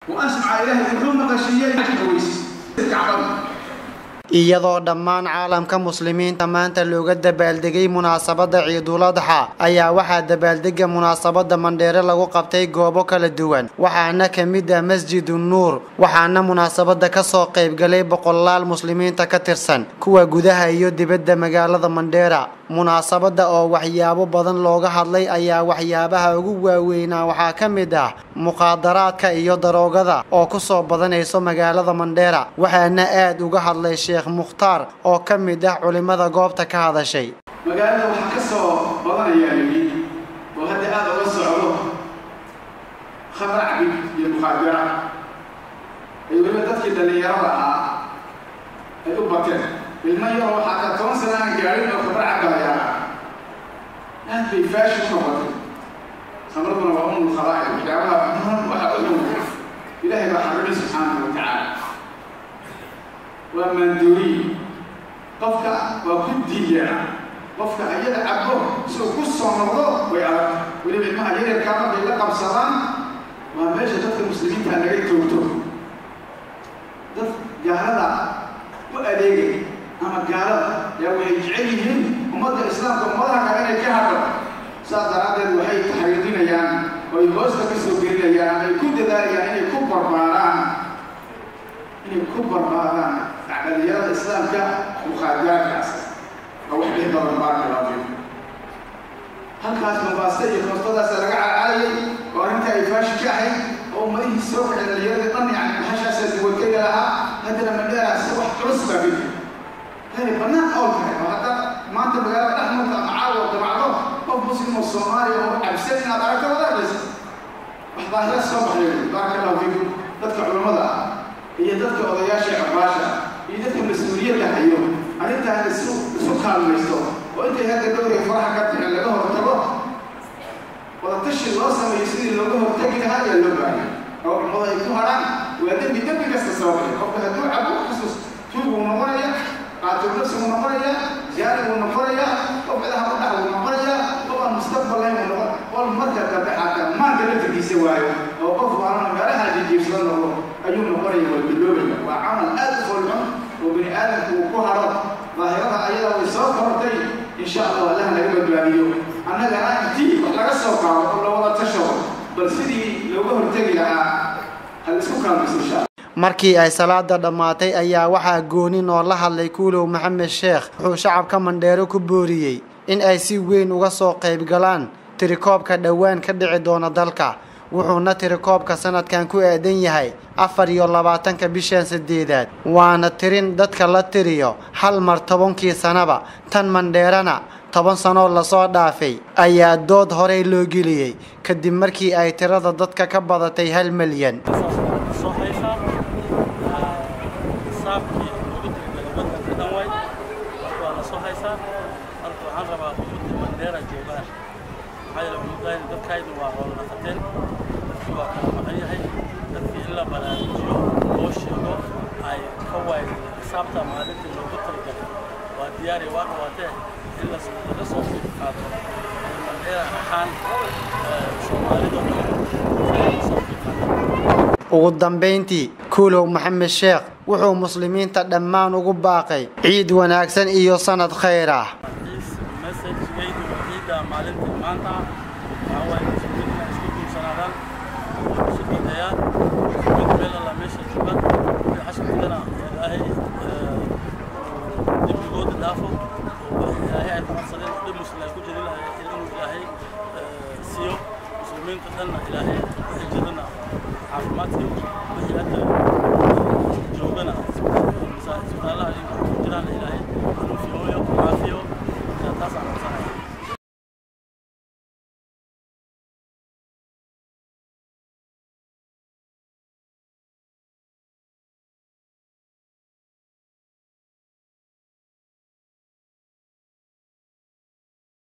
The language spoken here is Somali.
وأسمع إلهي wuxuu maqashiiyey weys kacbada iyadoo dhammaan caalamka muslimiinta maanta looga dabaaldegay munaasabadda ciidul adxa ayaa waxaa dabaaldega munaasabadda mandheere lagu qabtay goobo kala duwan waxaana ka mid ah masjidu nuur waxaana munaasabadda kasoo qaybgalay boqolaal muslimiinta ka tirsan kuwa gudaha iyo dibadda magaalada mandheera munaasabadda oo waxyaabo badan looga hadlay ayaa waxyaabaha ugu waaweynaa waxaa ka mid ah muqaadaraadka iyo daroogada oo kusoo badanayso magaalada mandheera waxaana aad uga hadlay sheekh mukhtaar oo ka mid ah culimada goobta ka hadashay magaalada waxaa ka soo badanayaa yidhi oo hadda aad uga socdo khamr cabid iyo mukhaadara ay weliba dadkii dhallinyarada ahaa ay u bateen ilmo yaroo waxaa ka toban sana aan gaadhin oo khamr cabayaa aad bay faashi ku noqotay khamraduna waa umul khabaa'i waxyaabaha waxa u dhow ilaahay baa xarimay subxaanahu wa tacaala waa maandooriye qofka waa ku diiyaa qofka ayada cabo si uu ku soo noqdo way adag weliba ilmaha yaryarkaa markay la qabsadaan waa meesha dadka muslimiinta laga toogto dad gaalada u adeegay ama gaalada yaa waxay jecel yihiin ummadda islaamka ummadaha kale inay ka hadho saas daraaddeed waxay taxriirinayaan oo ay hoosta ka soo gelinayaan ama ay ku dadaalayaan inay ku barbaaraan inay ku barbaaraan dhalinyarada islaamka mukhaadaraadkaas waa wax dhih badan baarka laafiin halkaas mambaasta iyo koostadaasa laga calcalayay oo arrinta ay faashi ka ahayd oo ummadihii soo kacay dhalinyaradii dhan yani bahashaasa duwatega lahaa haddana mandheeraas wax culus baa gedi yani bannaan ool tahay oo hadda maanta magaalada dhex marta ama caawa damacdo qof muslim oo soomaaliya oo cabsan inaad aragto wadaagaysa wax daahira soo baxday baaraka allahu fiikum dadka culammada ah iyo dadka odayaasha cabaasha iyo dadka mas-uuliyadda hayo arrintaan isu isu kaalmaysto oo intay hadda dhowray faraha ka tixin laga hortago wadatashi loo sameeyo sidii looga hortagi lahaa ayaa loo baahaya oo cummadu ay ku hadhaan waa dembi dembi kasta sababaya qofka hadduu cabo xasuus tuug uu noqonaya qaatil nafsi uu noqonaya jaari uu noqonaya qof cidaha u dhax uu noqonaya qof aan mustaqbal lahayn uu noqon qol marka dambe xataa maanka laftigiisa waayo oo qof waana meelaha jijiibsada noqdo ayuu noqonaya waa biloobaya waa camal aad u folxun oo bini aadamku uu ku haro daahirada ayada way soo kortay insha allah allah naga badbaadiyo annagana intii wax laga soo qaado oo lawada tashado bal sidii looga hortegi lahaa hal isku kaalmayso insha allah markii ay salaada dhammaatay ayaa waxaa goonin oo la hadlay kuulow maxamed sheekh wuxuu shacabka mandheero ku booriyey in ay si weyn uga soo qayb galaan tirikoobka dhowaan ka dhici doona dalka wuxuuna tirikoobka sanadkan ku aadan yahay afar iyo labaatanka bishan sideedaad waana tirin dadka la tiriyo hal mar tobankii sanaba tan mandheerana toban sanoo lasoo dhaafay ayaa dood horey loo geliyey kadib markii ay tirada dadka ka badatay hal milyan soo haysaa saabkii ugu dirgalay waddanka dhan way waa la soo haysaa marka waxaan rabaa ummadda mandheera joogaan maxaa yeele ummaddan dadkaydu waa hoola dhaqateen dadkii waa kala maqan yahay dadkii in la baraarujiyo loo sheego ay ka waayeen xisaabta maalintii loogu talagalay waa diyaari waa dhawaatee in la laga soo fiif qaato mandheera ahaan soomaalida dhan laga soo fiif qaato ugu dambayntii kuulow maxamed sheekh wuxuu muslimiinta dhammaan ugu baaqay ciid wanaagsan iyo sanad khayr ah messageydu ciidda maalintii maanta waxaa waaye muslimiinta isku guursanaadaan isu duceeyaan mid meel alla meesha joogaan mid xashkigana ilaahay dembigooda dhaafo oo ilaahay ay kucodsadeen dhib muslim ay ku jiri lahay inuu ilaahay siiyo muslimiinta dhanna ilaahay wixii jirana caafimaadkii wixii hadda joogana isbitaalada